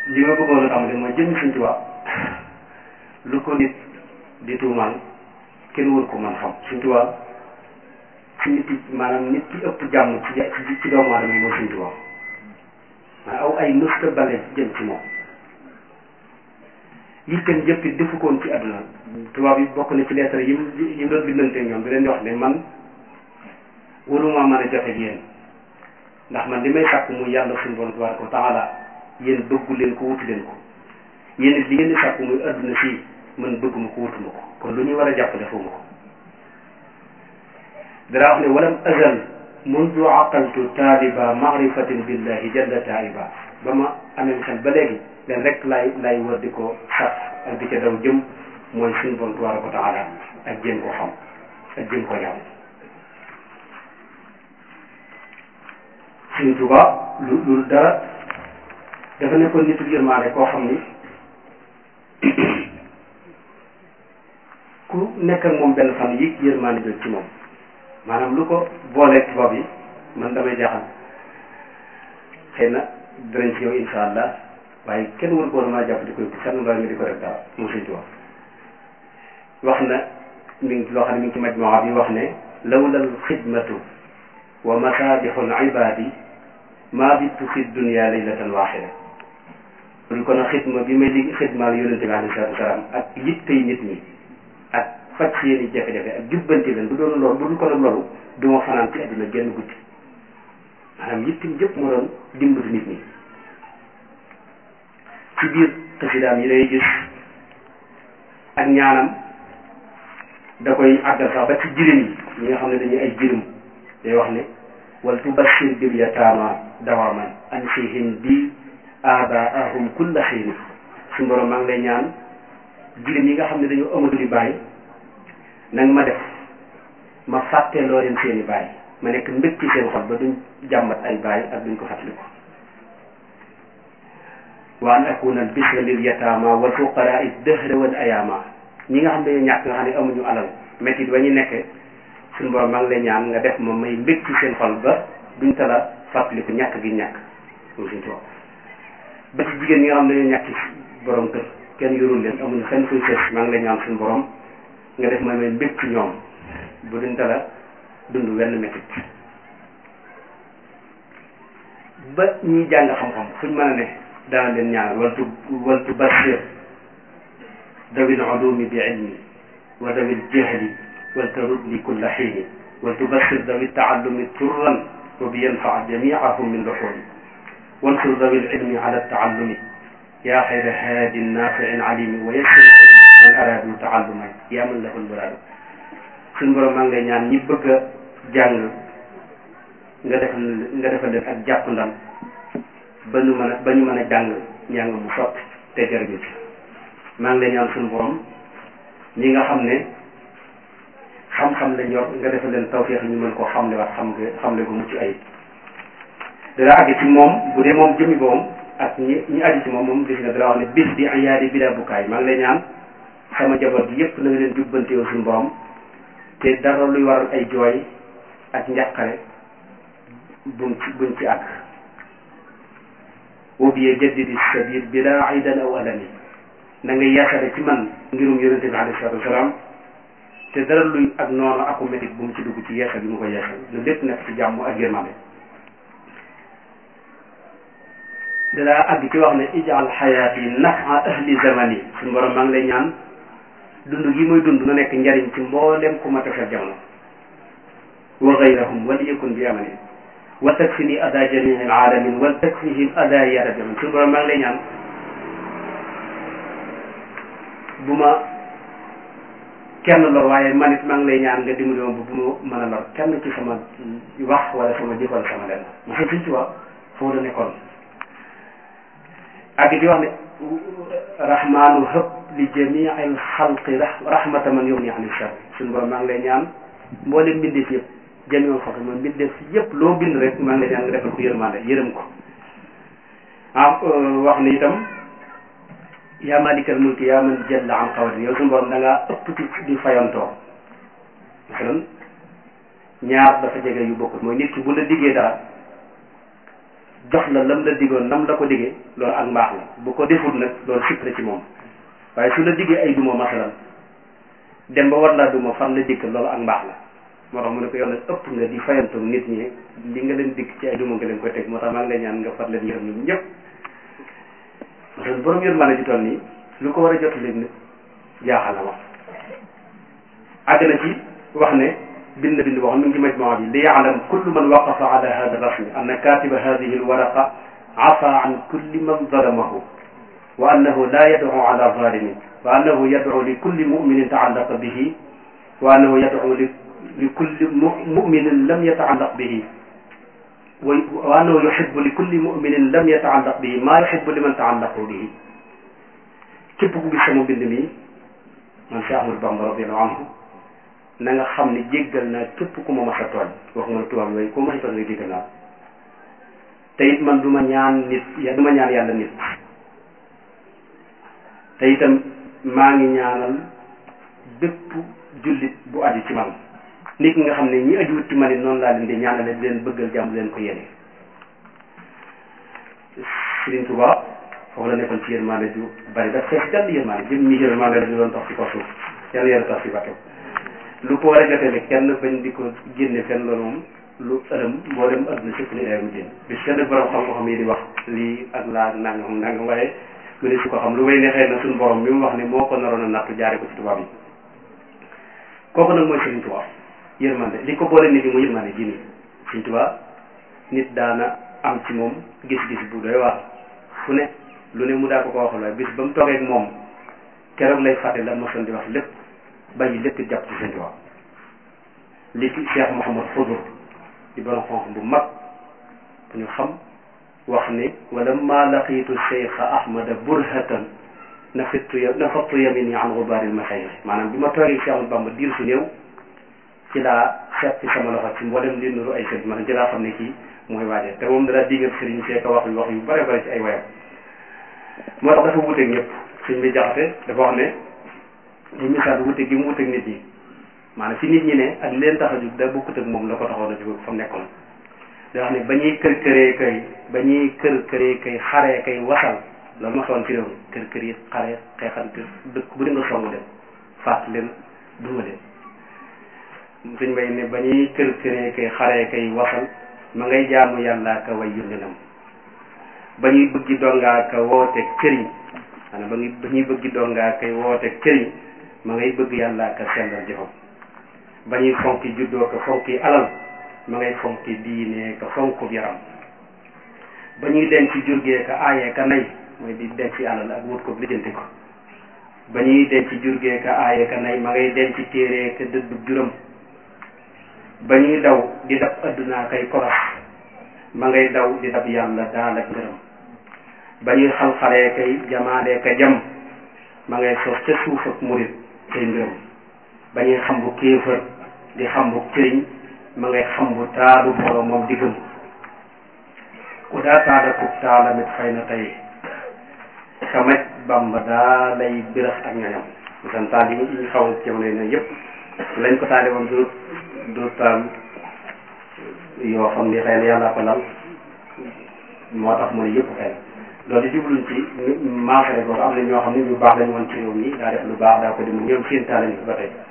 li ma bëggoon a tàmbali mooy jëmmi Sëñ Tuubaa lu ko nit di tuumaal kenn wër ko man xam Sëñ Tuubaa ci nit yi maanaam nit ki ëpp jàmm ci ci doomu aadama yi mooy Sëñ Tuubaa maanaam aw ay mësta bale jëm ci moom yitteem jëpp it defu koon ci àdduna tubaab yi bokk na ci lettre yi mu yi mu doon bindante ñoom di leen di wax ne man waruma mën a jote ak yéen ndax man li may sàkk muy yàlla suñu borom tabaraka wa taala yéen bëggu leen ko wuti leen ko yéen it li ngeen di sàkk muy àdduna fii man bëgguma ko wutuma ko kon lu ñuy war a jàpp defuma ko dara wax ne walam azal mundu aqaltu taaliba maarifatin billahi jalla taiba ba ma amee xel ba léegi leen rek laay laay wër di ko sax ak di ca daw jëm mooy suñu borom tabaraka wa taala ak jéem koo xam ak jéem koo jàmm Sëñ Tuubaa lu lu dara dafa nekkoon nitu yërmaande koo xam ni ku nekk ak moom benn fan yi yërmaande jot ci moom maanaam lu ko booleeg tubaab yi man damay jaaxal xëy na danañ ci yow insha allah waaye kenn wër ko maa jàpp di koy fenn mbaa nga di ko def dara moom Sëñ Tuubaa wax na mi ngi loo xam ne mi ngi ci majmuwa bi wax ne lawlal xidmatu wa masaabixul ibaadi maa bittu fi dunia laylatan waaxida lu kon a xidma bi may li xidmaal yonente bi alayhi salaatu wasalaam ak yittey nit ñi ak faj seeni jafe-jafe ak jubbanti leen bu doon loolu bu dul ko nag loolu du ma fanaan ci àdduna genn guddi maanaam yittim jëpp moo doon dimbali nit ñi ci biir xasidaam yi day gis ak ñaanam da koy àggal sax ba ci jirim yi ñi nga xam ne dañuy ay jirim day wax ne wal tubashir bil yataama dawaman ansihim bi abaahum kulla xiin su borom maa ngi lay ñaan jirim yi nga xam ne dañoo amatu di bàyyi nag ma def ma fàtte loo leen seeni bàyyi ma nekk mbég ci seen xol ba duñ jàmbat ay bàyyi ak duñ ko fàttaliku wa an akuna al bisra lil yataama wal fuqaraa dëhra wal ayaama ñi nga xam ne ñàkk nga xam ne amuñu alal métti ba ñu nekkee suñu borom maa ngi lay ñaan nga def ma may mbég ci seen xol ba duñ tala fàttaliku ñàkk gi ñàkk moom suñu toog ba ci jigéen ñi nga xam ne dañoo ñàkk borom kër kenn yorul leen amuñu fenn fuy sës maa ngi lay ñaan suñu borom nga def ma may mbég ci ñoom bu duñ tala dund wenn métit ba ñiy jàng xam-xam fuñ mën a ne daana leen ñaan waltu waltu bashir dawil ulumi bi ilmi wa dawil jahli waltarud li kulla xiini waltubashir dawi taallumi turran wa bi yanfaa jamiahum min luxuuli wansur dawi lilmi ala taallumi yaa xayra haadin naafiin alimi wa yassir man araadu taalluma yaa man lahu lmuraadu suñ borom maa ngi lay ñaan ñi bëgg a jàng nga defal nga defal leen ak jàpp ndam ba ñu mën a ba ñu mën a jàng njàng mu sotti te jërëjëf ci maa ngi lay ñaan suñu borom ñi nga xam ne xam-xam lañ yor nga defal leen tawfeex ñu mën koo xamle wax xam nga xamle ko mucc ayib dara àgg ci moom bu dee moom jëmi boom ak ñi ñi aju ci moom moom gis nga dara wax ne bis bi ayaadi bi daa bukkaay maa ngi lay ñaan sama jabar bi yépp na nga leen jubbante yow suñu borom te dara luy waral ay jooy ak njàqare buñ ci buñ ci àgg wobiye jaddidi sabil bila aydan aw alami na nga yeesale ci man ngirum yonente bi alayhi salatu wasalaam te dara luy ak noonu aku métit bu mu ci dugg ci yeesal bi mu ko yeesal lu lépp nekk ci jàmm ak yërmande dalaa àgg ci wax ne ijal xayaati nafa ahli zamani suñu borom maa ngi lay ñaan dund gi muy dund na nekk njariñ ci mboolem ku ma tefal jamono wa gayrahum wal yakun bi amani wa takfini ada jamii alaalamin wal takfihim ada ya rabbi man suñu borom maa ngi lay ñaan bu ma kenn lor waaye man it maa ngi lay ñaan nga dimbali ma bu ma mën a lor kenn ci sama wax wala sama jëf wala sama lenn ma xam suñ ci wax foofu la nekkoon ak di wax ne rahmaanu hëb li jamii al xalqi rahmata man yugni ani shar suñu borom maa ngi lay ñaan mboolem mbindeef yëpp jamii al xalqi man mbindeef yëpp loo bind rek maa ngi lay ñaan nga defal ko yërmande yërëm ko ah wax ne itam yaa malikal mulki yaa man jalla an qawli yow suñu borom da ngaa ëpp ci di fayantoo masalan ñaar dafa jege yu bokkul mooy nit ki bu la diggee dara jox la lam la digoon nam la ko diggee loolu ak mbaax la bu ko deful nag loolu sikk la ci moom waaye su la diggee ay duma masalan dem ba war laa duma fan la dikk loolu ak mbaax la moo tax mu ne ko yow nag ëpp nga di fayantu nit ñi li nga leen dikk ci ay duma nga leen koy teg moo tax maa ngi lay ñaan nga far leen yërëm ñoom ñëpp parce que borom yërmande ji toll nii lu ko war a jot léegi nit jaaxal na wax àgg na ci wax ne bind bind boo xam ne ngi majmaa bi li yaalam kullu man waqafa ala hada rasmi anna katiba hadihi alwaraqa afa an kulli man zalamahu wa annahu la yad'u ala zalimin wa annahu yad'u li kulli muminin taallaqa bihi wa annahu yad'u li li kulli muminin lam yataallaq bihi wa annahu yuhibbu li kulli muminin lam yataallaq bihi maa yuhibbu liman taallaqu bihi képp ku gis sama bind mi man Cheikh Ahmadou Bamba radiyallahu anhu na nga xam ne jéggal naa képp ku ma mas a tooñ waxuma la tubaab yooyu ku ma mas a tooñ nga jéggal naa te it man du ma ñaan nit ya du ma ñaan yàlla nit te itam maa ngi ñaanal bépp jullit bu aju ci man nit ki nga xam ne ñi ajuwut ci man it noonu laa leen di ñaanale di leen bëggal jàmm leen ko yéene Sëriñ Tuubaa foofu la nekkoon ci yërmande ju bari daf fees jàll yërmande jëm ñi yërmande la ñu doon tax ci kaw suuf yàlla yàlla tax ci bàttew lu ko war a jotee kenn bañ di ko génne fenn loolu moom lu ëlëm mboolem adduna sëpp ni day mu génn bis kenn borom xam-xam yi di wax lii ak laa ak nangam nangam waaye mu ne su ko xam lu may ne xëy na suñu borom mi mu wax ne moo ko naroon a nattu jaare ko ci tubaab yi kooku nag mooy Sëriñ Tuubaa yërmande li ko boole nit ñi mu yërmande ji nii Sëriñ Tuubaa nit daana am ci moom gis-gis bu doy waar fu ne lu ne mu daa ko ko waxal waaye bis ba mu toogee ak moom keroog lay fàtte la mosoon di wax lépp bàyyi lépp jàpp ci Sëriñ Tuubaa li ci Cheikh Mouhamad Foudour di borom xonq bu mag bu ñu xam wax ni wala ma laqiitu cheikha ahmada burhatan nafittu nafattu yamini an gubaaril masayix maanaam bi ma toogee Cheikh Ahmadou Bamba diir su néew ci laa seppi sama loxo ci mboolem li nuru ay sëriñ maanaam ci laa xam ne kii mooy waaje te moom dara dingat sëriñ seeka wax yu wax yu bare bare ci ay wayam moo tax dafa wuteeg ñëpp suñ bi jaxate dafa wax ne ñu misaal wuteeg gi mu wuteeg nit ñi maanaam fi nit ñi ne ak leen tax a jug da bokkut ak moom la ko taxoon a jug fa mu nekkoon da wax ne ba ñuy kër këree kay ba ñuy kër këree kay xaree kay wasal loolu ma soon fi réew mi kër kër yi xare xeexante dëkk bu di nga song leen faat leen duma leen suñ bay ne ba ñuy kër këree kay xaree kay wasal ma ngay jaamu yàlla ka way yónnenam ba ñuy bëggi dongaa ka wooteeg cëriñ maanaam ba ñuy ba ñuy bëggi dongaa kay wooteeg cëriñ ma ngay bëgg yàlla ka sellal jëfam ba ñuy fonki juddoo ka fonki alal ma ngay fonki diine ka fonku yaram ba ñuy denc jurgee ka aayee ka nay mooy di denc alal ak wut ko lijjanti ko ba ñuy denc jurgee ka aayee ka nay ma ngay denc téere ka dëddu juram ba ñuy daw di dab addunaa kay koros ma ngay daw di dab yàlla daal ak ngërëm ba ñuy xalxalee kay jamaalee ka jam ma ngay sos ca suuf ak murit kay ngërëm ba ñuy xam bu kéefër di xam bu cëriñ ma ngay xam bu taadu borom moom di gëm ku daa taada kub taalamit fay na tey kamaj bamba daa lay birax ak ñoñam misan taal yi ñu xawoon jamono yi ne yëpp lañ ko taale woon du du taal yoo xam ni xëy na yàlla ko lal moo tax mu ne yëpp xëy loolu jubluñ ci maasare boobu am na ñoo xam ne ñu baax lañ woon ci réew mi daa def lu baax daa ko di mu ñoom seen taal lañ ko ba tey